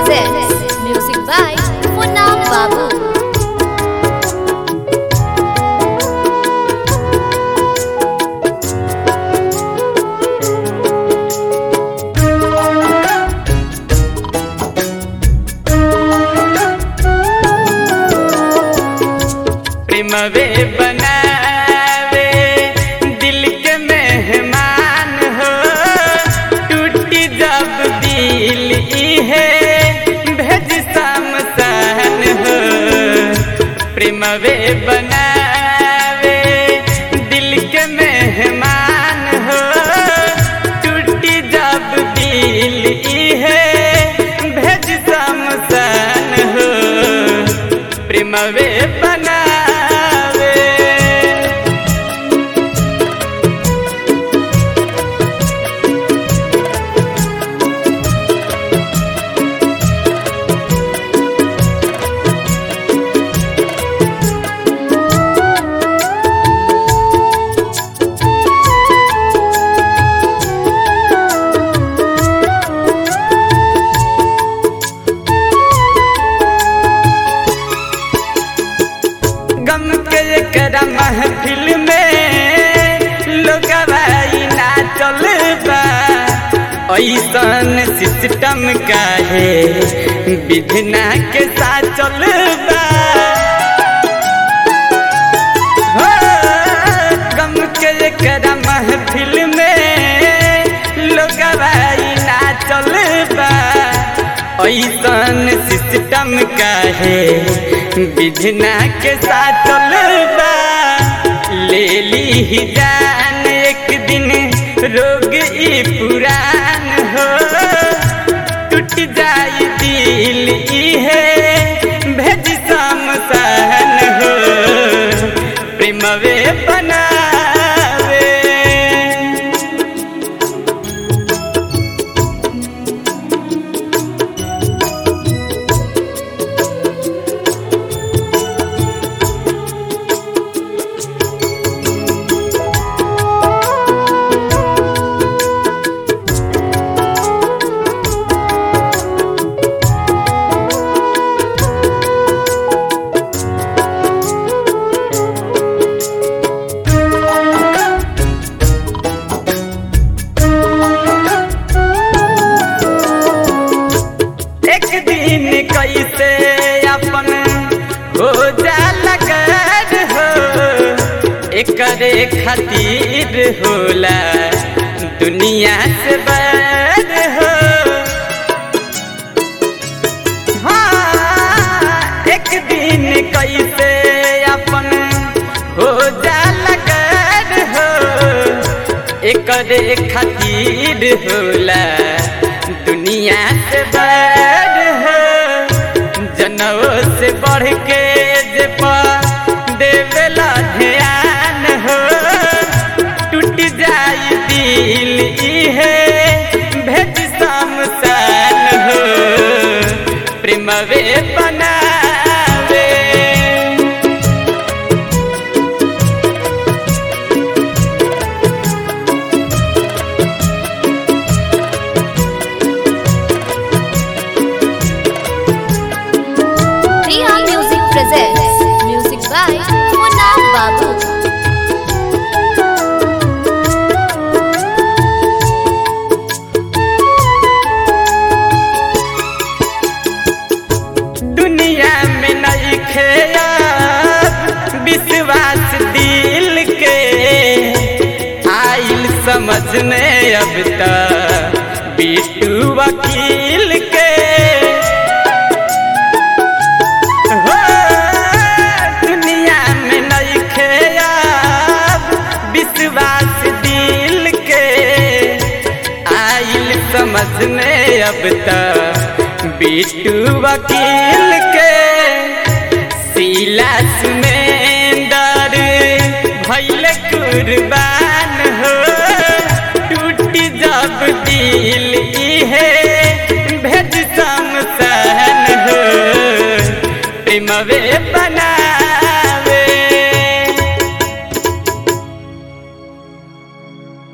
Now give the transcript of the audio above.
presents music by Munna Babu. प्रेमवे बनावे दिल के मेहमान हो टूटी जब दिल इहे भेज समसान हो प्रेमवे बनावे दिल के मेहमान हो टूटी जब दिल इहे भेज समसान हो प्रेमवे बनावे गम के एकरा महफिल में लोगवाई ना चल बा ऐसन सिस्टम काहे विधना के साथ चल बा हो, गम के एकरा महफिल में लोगवाई ना चल बा ऐसन सिस्टम काहे विधना के साथ चलबा ले ली ही जान एक दिन रोग ई पुरान हो टूट जाई दिल इहे भेज समसान हो प्रेमवे बनावे एक दिन कैसे अपन हो जाला कर हो एकरे खातिर होला दुनिया से बैर हो हाँ, एक दिन कैसे अपन हो जाला कर हो एकरे खातिर होला दुनिया से बढ़ हो जनवो से बढ़ के जे पा देवेला ध्यान हो टूट जाई दिल इहे भेज समसान हो प्रेमवे बनावे Riha Music presents music by Munna Babu. दुनिया में नहीं खेया विश्वास दिल के आइल समझ में अब तक बीटू वकील के हो, दुनिया में नहीं खेया विश्वास दिल के आइल समझ में अब तक बीटू वकील के सीला सुमेंदर भैल कुर्बान हो टूट जब दिल इहे भेज समसान हो प्रेमवे